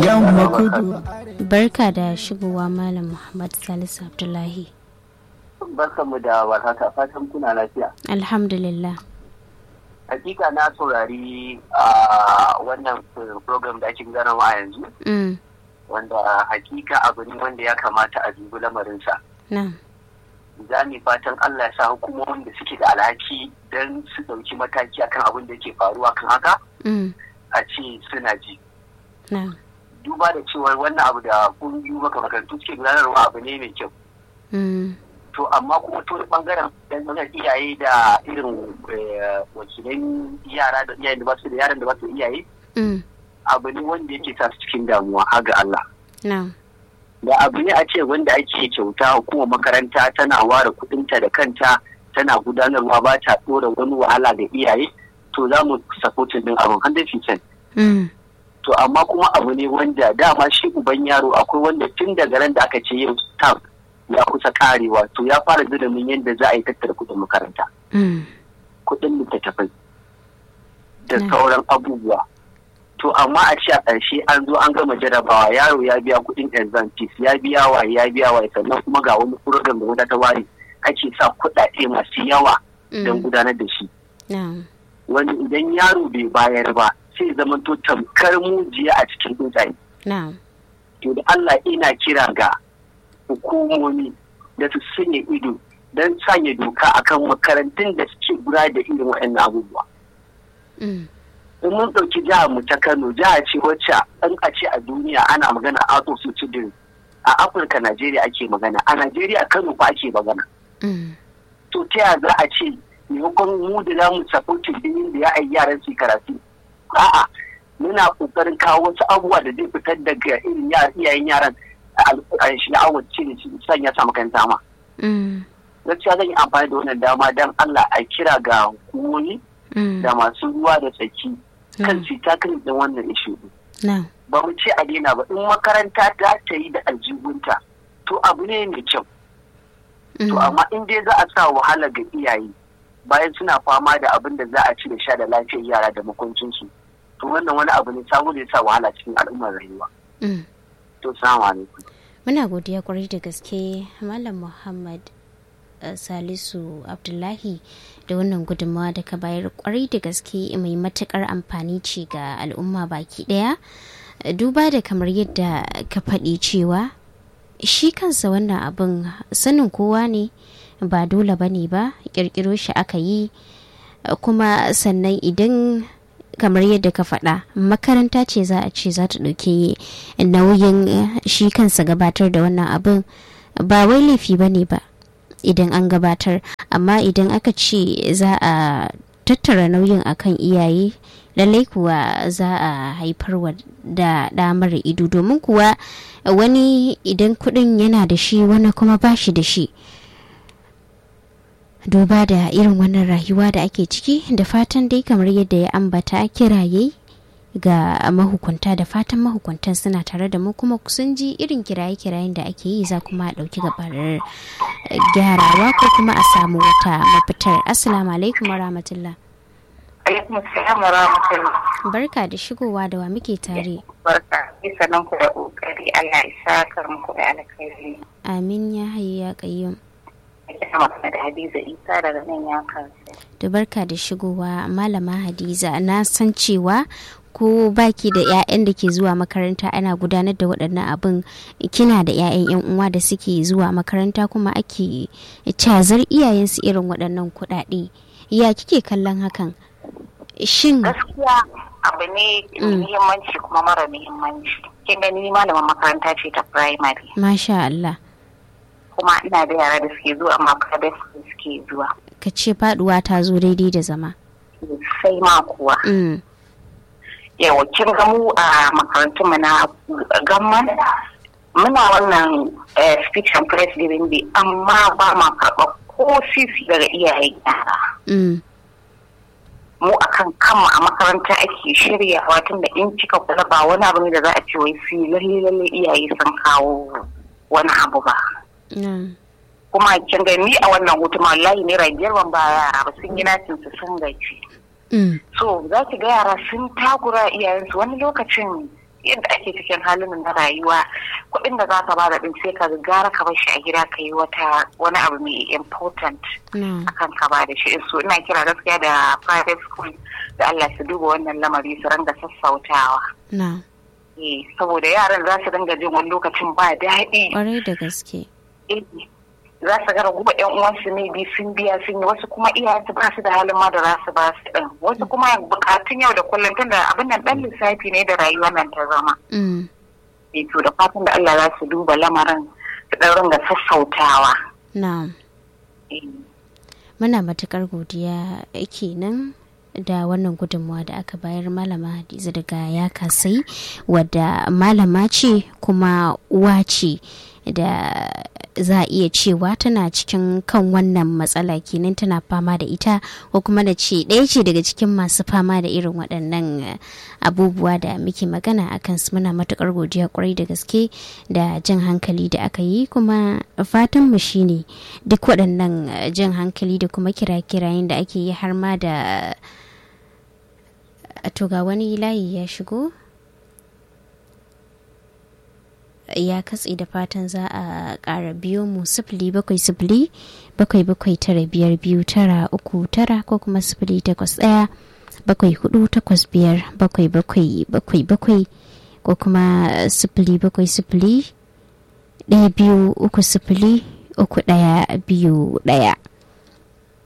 yamma kudu barka da shigowa malam muhammad salisu abdullahi barkanmu da warhaka fatan kuna lafiya alhamdulillah hakika na saurari a wannan program da ake gudanarwa a yanzu mm. wanda hakika abu ne wanda ya kamata a dubi lamarinsa na za mu fatan Allah ya sa hukumomin da suke da alhaki don su ɗauki mataki akan abin da ke faruwa kan haka mm. a ce suna ji na duba da cewa wannan abu da kungiyoyi makarantu suke gudanarwa abu ne mai kyau mm. to amma kuma to bangaren dan bangaren iyaye da irin eh, wakilan yara da iyayen da ba su da yaran da ba su da iyaye mm. abu ne wanda yake sa su cikin damuwa har ga Allah na da abu ne a ce wanda ake kyauta hukumar makaranta tana ware kudinta da kanta tana gudanarwa ba ta dora wani wahala ga iyaye to za mu supportin din abin 100% mm. to amma kuma abu ne wanda dama shi uban yaro akwai wanda tun daga ran da aka ce yau tam ya kusa karewa to ya fara zulumin yadda za a yi tattara kudin makaranta Mm. kudin littattafai da Mm. sauran abubuwa to amma a ce a ƙarshe an zo an gama jarabawa yaro ya biya kudin exam fees ya biya wa ya biya wa sannan kuma ga wani program da wata ta ware ake sa kuɗaɗe masu yawa don Mm. gudanar da shi na wani idan yaro bai bayar ba sai zama to tamkar mujiya a cikin tsuntsaye na to da Allah ina kira ga hukumomi da su sanya ido don sanya doka akan makarantun da suke gudanar da irin waɗannan abubuwa mm. in mun ɗauki jihar mu ta Kano jiha ce wacce an a ce a duniya ana magana out of children a Afirka Najeriya ake magana a Najeriya Kano fa ake magana Mm. to ta yaya za a ce maimakon mu da za mu supportin din da ya ayi yaran su karatu a'a muna kokarin kawo wasu abubuwa da zai fitar daga irin ya- iyayen yaran a shi na awon ce ne sanya sa makaranta ma Mm. gaskiya zan yi amfani da wannan dama don Allah a kira ga hukumomi Mm. da masu ruwa da tsaki kan Mm. su tackle din wannan issue din. na ba mu ce a daina ba in makaranta ta ta yi da aljihunta to abu ne mai kyau to Mm. amma in dai za a sa wahala ga iyaye bayan suna fama da abin da za a ci da sha da lafiyar yara da makoncinsu to wannan wani abu ne sabo da ya sa wahala cikin al'ummar rayuwa Mm. to salamu alaikum muna godiya kwarai da gaske malam muhammad eh, salisu abdullahi da wannan gudunmawa da ka bayar kwarai da gaske mai matukar amfani ce ga al'umma baki daya Eh, duba da kamar yadda ka faɗi cewa shi kansa wannan abin sanin kowa ne ba dole ba ne ba ƙirƙiro shi aka yi eh, kuma sannan idan kamar yadda ka faɗa makaranta ce za a ce za ta ɗauki nauyin eh, shi kansa gabatar da wannan abin ba wai laifi ba ne ba idan an gabatar amma idan aka ce za a tattara nauyin akan iyaye lallai kuwa za a haifarwa da ɗa mara ido domin kuwa wani idan kuɗin yana da shi wani kuma ba shi da shi duba da irin wannan rayuwa da ake ciki da fatan dai kamar yadda ya ambata kiraye ga mahukunta da fatan mahukuntan suna tare da mu kuma sun ji irin kiraye-kirayen da ake yi za kuma a ɗauki gabarar eh, gyarawa ko kuma a samu wata mafitar assalamu alaikum wa rahmatullah alaikum salam wa rahmatullah barka da shigowa da wa muke tare barka bisa nan ku da kokari Allah ya saka muku da alkhairi amin ya hayu ya kayyum ina magana da Hadiza Isa daga nan ya kasu da barka da shigowa malama hadiza na san cewa ko baki da 'ya'yan da ke zuwa makaranta ana gudanar da waɗannan abin kina da 'ya'yan 'yan uwa da suke zuwa makaranta kuma ake cazar iyayensu irin waɗannan kuɗaɗe ya kike kallon hakan shin gaskiya abu ne mai Mm. muhimmanci kuma mara muhimmanci kin gani malamin makaranta ce ta primary masha Allah kuma ina da yara da suke zuwa amma private school suke zuwa ka ce faduwa ta zo daidai da zama sai ma kuwa Mm, yawa kin ga mu a makarantunmu na gamman muna wannan eh, speech and press giving day amma ba ma karɓar ko sisi daga iyayen yara mm, mu akan kanmu a makaranta ake shiryawa tun da in kika kula ba wani abu ne da za a ce wai su lalle lalle iyaye sun kawo wani abu ba mm, kuma kin ga ni a wannan hutu ma wallahi naira biyar ban ba yara ba sun yi nacin su sun gaji mm, so za ki ga yara sun takura iyayensu wani lokacin yadda ake cikin halin na rayuwa kuɗin da za ka ba da ɗin sai ka gara ka bar shi a gida ka yi wata wani abu mai important akan ka ba da shi so ina kira gaskiya da private school da Allah su duba wannan lamari su ranga sassautawa. saboda yaran za su dinga jin wani lokacin ba daɗi. Ƙwarai da gaske. za su ga raguwa yan uwansu ne bi sun biya sun yi wasu kuma iyayensu ba su da halin ma da za su ba su ɗin wasu kuma bukatun yau da kullum tun da abin nan ɗan lissafi ne da rayuwa nan ta zama. to da fatan da Allah za su duba lamarin su ɗan ringa sassautawa. Na'am. Muna matuƙar godiya kenan da wannan gudunmawa da aka bayar malama hadiza daga ya kasai wadda malama ce kuma uwa ce da za a iya cewa tana cikin kan wannan matsala kenan tana fama da ita ko kuma da ce ɗaya ce daga cikin masu fama da irin waɗannan abubuwa da muke magana a kansu muna matuƙar godiya kwarai da gaske da jan hankali da aka yi kuma fatan mu shine duk waɗannan jan hankali da kuma kira-kirayen da ake yi har ma da to ga wani layi ya shigo ya katse da fatan za a ƙara biyo mu sifili bakwai sifili bakwai bakwai tara biyar biyu tara uku tara ko kuma sifili takwas ɗaya bakwai hudu takwas biyar bakwai bakwai bakwai bakwai ko kuma sifili bakwai sifili ɗaya biyu uku sifili uku ɗaya biyu ɗaya